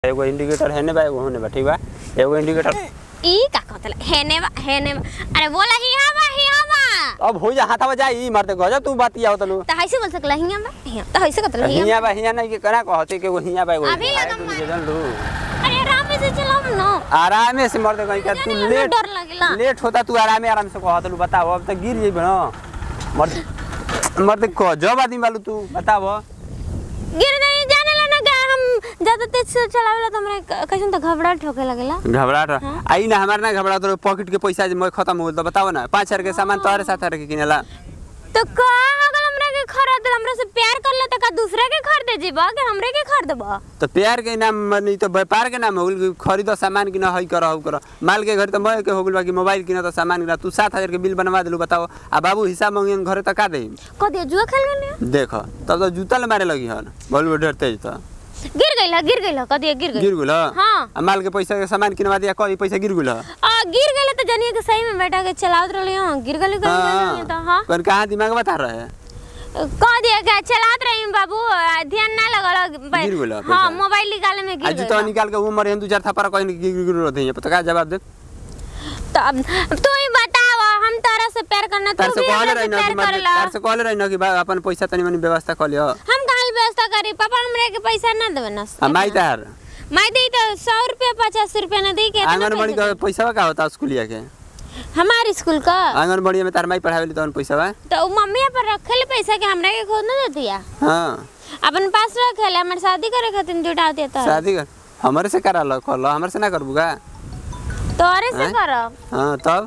एगो इंडिकेटर हेने बा एगो होने बा ठीक बा एगो इंडिकेटर ई का कहतला हेने बा हेने बा अरे बोला हिया बा हिया बा अब हो जा हाथावा जाई मारते गजब तू बात आवत लो त हैसे बोल सकला हिया बा हिया त हैसे कहतला हिया हिया बा हिया नहीं के कना कहते के एगो हिया बा एगो अभी हिया लगन तू मार। के जान लू अरे आराम से चलाओ न आराम से मरते कहीं का तू जाने लेट डर लगेला लेट होता तू आराम आराम से कहत लू बताओ अब तक गिर जेबे ना मरते मरते गजब आदमी बालू तू बताओ गिर नहीं जाने ला ना का हम ज्यादा तेज से चलावेला त हमरा कैसन त घबराहट ठोके लगेला घबराहट आई ना हमार ना घबराहट तो पॉकेट के पैसा जे मैं खत्म हो गइल तो बताओ ना पाँच हजार के सामान तोहरे साथ रखे किनेला तो का अगर हमरा के खरीद हमरा से प्यार करला त का दूसरा के खरीदे जीबा कि हमरे के खरीदबा तो प्यार के नाम नहीं तो व्यापार के नाम हो गइल खरीद सामान किना हई कर हऊ कर माल के घर तो मैं के हो गइल बा कि मोबाइल किना तो सामान किना तू सात हजार के बिल बनवा दिलू बताओ आ बाबू हिसाब मांगियन घरे तो का दे क दे जुआ खेल गने देख तब तो जूता ले मारे लगी हन बोल डर तेज तो गिर गइला गिर गइला क दे गिर गिर गइल गुल हाँ। आ माल के पैसा के सामान किनवा दिया कई पैसा गिर गुल आ गिर गइला त जानिए कि सही में बेटा के चलावत रहले हां गिर गइल गइल त हां कौन कहाँ दिमाग बता रहे है क दिया के चलात रही बाबू आ, ध्यान ना लगल गिर गइल हां पैसा। मोबाइल निकाले में आ गिर जूता गइल निकाल के वो मरे दू चार थप्पड़ कहीं गिर गिर रहते हैं पता का जवाब दे तो अब तू ही बताव हम तारा से प्यार करना तार तू से भी कहले हमरा रही से ना प्यार कि मत करला तार से कहले रही ना कि बा अपन पैसा तनी मनी व्यवस्था कर लियो हम कहाँ व्यवस्था करी पापा हमरे के पैसा ना देवे ना आ माई तार मैं दी तो सौ रुपया पचास रुपया ना दी के इतना आंगनबाड़ी पैसा का पैसा का होता स्कूलिया के दे? हमारे स्कूल का आंगनबाड़ी में तार माई पढ़ावे तो पैसा बा तो उ मम्मी पर रखले पैसा के हमरा के खुद ना देती है हाँ अपन पास रखले हमारे शादी करे खातिर जुटा देता है शादी कर हमारे से करा लो कर लो हमारे से ना करबू का तोरे से हैं? करब हाँ तब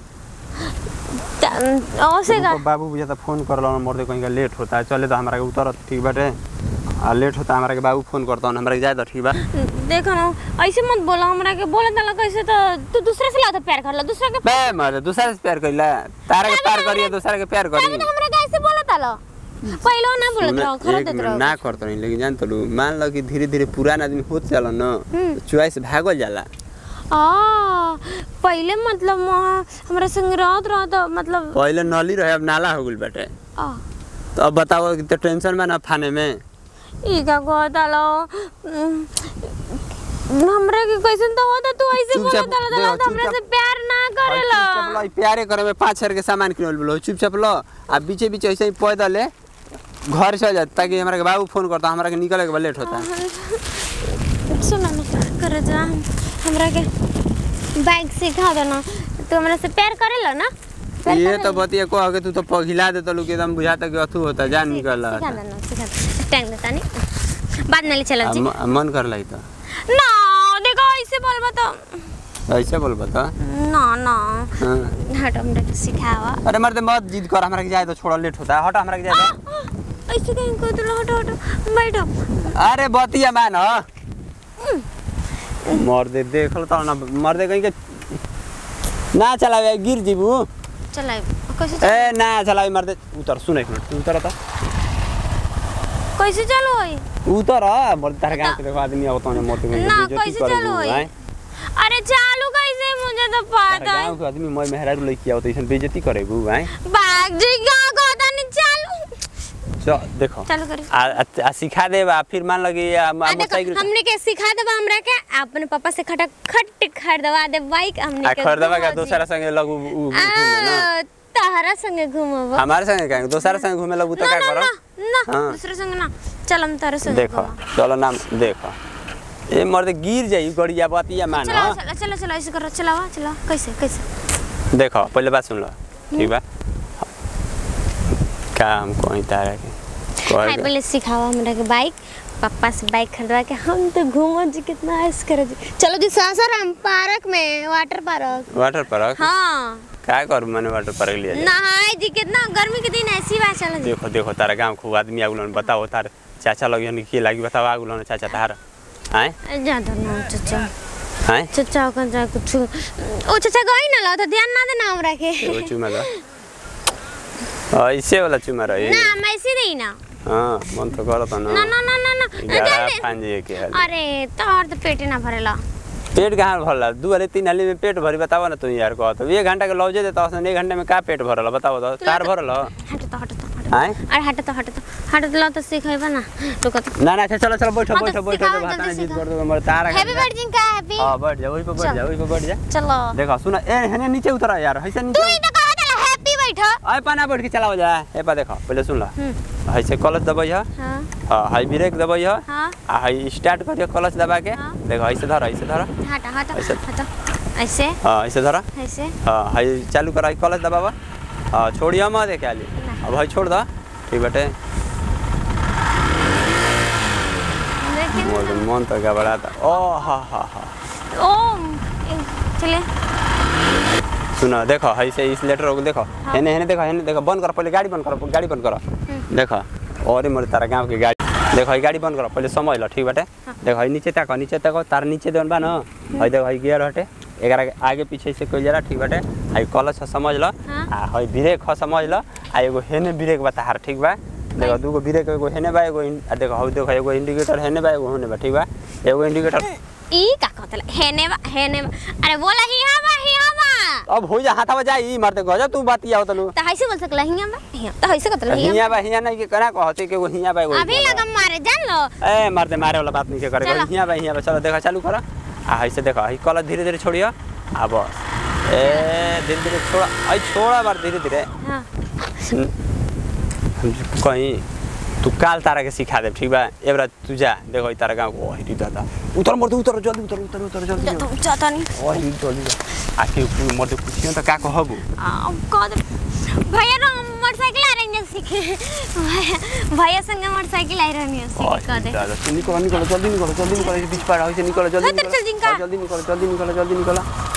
त- ओसे का बाबू बुझा तो फोन कर लो मरते कहीं का लेट होता है चले तो हमारा के उतर ठीक बाटे आ लेट होता है हमारा के बाबू फोन करता हूँ हमारा के जाए तो ठीक बा देखो ना ऐसे मत बोलो हमरा के बोले तला कैसे तो तू दूसरे से लाता प्यार कर ला दूसरा के बे मर दूसरा से प्यार करिला तारा के प्यार करिए दूसरा के प्यार करी तभी तो हमरा कैसे बोला तला पहले ना बोलत रहो सुन, खरो एक देत मिनट रहो ना करतो नहीं लेकिन जान तो मान लो कि धीरे धीरे पुराना आदमी होत चला न चॉइस भागल जाला आ पहले मतलब वहाँ हमरा संग रहत रहो तो मतलब पहले नली रहे अब नाला हो गइल बाटे आ तो अब बताओ कि तो टेंशन में ना फाने में ई का कहतालो हमरा के कैसन तो होता तू ऐसे बोला चुपचाप तला तला देखो, तो हमरा से चुपचाप- प्यार ना करेला चुपचाप लो, ई प्यारे करे में पाँच हजार के सामान किनल बोलो चुपचाप लो आ बीचे बीचे ऐसे ही पैदल ले घर से जा ताकि हमारा के बाबू फोन करता हमारा के निकले के बा लेट होता सुन ना कर जा हमरा के बाइक सिखा दो ना तू हमरा से प्यार करेला ना प्यार ये करेला? तो बतिया को आगे तू तो पघिला देता लोग एकदम बुझाता कि अथु होता जान निकल सिखा दो ना सिखा दो टाइम देता नहीं बाद में ले चलो जी मन कर लाई तो ना देखो ऐसे बोलबा तो ऐसे बोल बता ना ना हाँ। हट हमरा के सिखावा अरे मर्द मत जिद कर हमरा के जाए तो छोड़ा लेट होता है हट हमरा के जाए तो। ऐसे कहीं को तो हटो हटो बैठो अरे बतिया मान मर्दे देखल तो ना मर्दे कहीं के ना चलावे गिर जीबू चल कैसे चल ए ना चलावे मर्दे उतर सुन एक मिनट तू उतर तो कैसे चलो होई उतर मर्दे तार गांव के देखो आदमी आवत है मरते कहीं ना बेइज्जती कैसे करे चलो तू, होई आएं। अरे चालू कैसे मुझे तो तार पता है गांव के आदमी मैं मेहरारू लइकी आवत ऐसन बेइज्जती करे बू आए बाग जी का कहता नहीं चालू चल देखो चालू करी आ, आ, आ सिखा दे बा फिर मान लगी आ, आ, आ देखो मोटरसाइकिल हमने के सिखा देबा हमरा के अपने पापा से खटा खट खरीदवा दे बाइक हमने आ के खरीदवा का घुमा दी। दूसरा संगे लगू उ- उ- घूमे ना आ, तहरा संगे घूमब हमारे संगे कहेंगे दूसरा संगे घूमे लगू तो ना क्या ना करो ना ना हाँ। दूसरे संगे ना चल हम तारे संगे देखो घूमब। चलो नाम देखो ए मर्द गिर जाई गड़िया बतिया मान चलो चलो चलो चलो ऐसे करो चलावा चला कैसे कैसे देखो पहले बात सुन लो ठीक बा काम कोई तारा के हाय कह पहले सिखावा हमरा के बाइक पापा से बाइक खरीदवा के हम तो घूमो जी कितना ऐश करे जी चलो जी सासाराम पार्क में वाटर पार्क वाटर पार्क हाँ का करू मैंने वाटर पार्क लिया जाए नहाए जी कितना गर्मी के दिन ऐसी बात चलो जी देखो देखो तारा गांव खूब आदमी आगुलन बताओ तार चाचा लगी हन के लागी बताओ आगुलन चाचा तार आए ज्यादा ना चाचा आए चाचा का जा कुछ ओ चाचा गई ना लो तो ध्यान ना देना हमरा के एगो चुमा दो ऐसे वाला चुमा रही ना मैं ऐसे नहीं ना हाँ मन तो करत न ना ना ना ना ना गाड़ा ध्यान दे। फान जाइए के हाल अरे तोहर तो पेटे ना भरेला पेट कहाँ भरला दू वाले तीन हाली में पेट भरी बताओ ना तुम यार कहो तो एक घंटा के लौजे देता हसन एक घंटे में का पेट भरल बताओ तो तार भरल हट तो हट तो हट आए अरे हट तो हट तो हट तो लो तो सिखेबा ना रुको तो ना ना अच्छा चलो चलो बैठो हाँ, तो बैठो बैठो सिखाओ तो भाता जल्दी जिद सिखाओ। कर दो मर तारा हैप्पी बर्थडे का हैप्पी हां बैठ जा वही पे बैठ चल। जा वही पे बैठ जा चलो देखो सुना ए हने नीचे उतर यार ऐसे तू नीचे ही तो कहा था हैप्पी बैठो आए पाना बैठ के चलाओ जा ए पा देखो पहले सुन ला हम्म ऐसे कलच दबाई है हां हां हाई ब्रेक दबाई है हां आ हाई स्टार्ट करियो कलच दबा के हाँ। देखो ऐसे धर ऐसे धर हट हट ऐसे। हट ऐसे हां ऐसे धर ऐसे हां हाई चालू करा कलच दबावा हां छोड़िया मत देखे आली अब भाई छोड़ दा ठीक बाटे लेकिन मोर मन तो घबराता ओ हा हा हा ओ ए, चले सुनो देखो ऐसे इस लेटर को देखो हाँ। हेने हेने देखो हेने देखो बंद करो पहले गाड़ी बंद करो गाड़ी बंद करो देखो और मोर तारा गांव के गाड़ी देखो ये गाड़ी बंद करो पहले समझ लो ठीक बाटे देखो ये नीचे तक नीचे तक तार नीचे देन बा न हई देखो हई गियर हटे एकरा के आगे पीछे से कोई जरा ठीक बाटे हई कलच है समझ लो हाँ। आ हई ब्रेक है समझ लो आ एगो हेने ब्रेक बा तार ठीक बा देखो दूगो ब्रेक एगो हेने बा एगो इन- आ देखो हई देखो एगो इंडिकेटर हेने बा एगो होने बा ठीक बा एगो इंडिकेटर ई का कहतला हेने बा हेने बा अरे बोला हिया बा हिया बा अब हो जा हाथा बजा ई मारते गजब तू बात आव तनु तो ऐसे बोल सकला हिया बा हिया तो ऐसे कहतला हिया हिया बा हिया नहीं के कना कहते कि वो हिया बा एगो अभी लगा मारे जान लो ए मारते मारे वाला बात नहीं के करे चलो। हिया बा हिया बा चलो देखा चालू करा आ ऐसे देखो हई कलर धीरे धीरे छोड़ियो आ बस ए धीरे धीरे छोड़ा आई छोड़ा बार धीरे धीरे हां कहीं तू काल तारा के सिखा दे ठीक बा एबरा तू जा देखो ई तारा गांव को हिटी दादा उतर मर उतर जल्दी उतर उतर उतर जल्दी तो जाता नहीं ओ हिटी जल्दी आ के मर दे कुछ त का कहबू अब कह दे भैया ना मोटरसाइकिल आ रही है सीखे भैया- भैया संग मोटरसाइकिल आ रही है ओ सीखे कह दे दादा तू निकलो निकलो जल्दी निकलो जल्दी निकलो बीच पार हो से निकलो जल्दी हाँ, तो चल निकलो जिनका। हाँ, जल्दी निकलो जल्दी निकलो जल्दी निकलो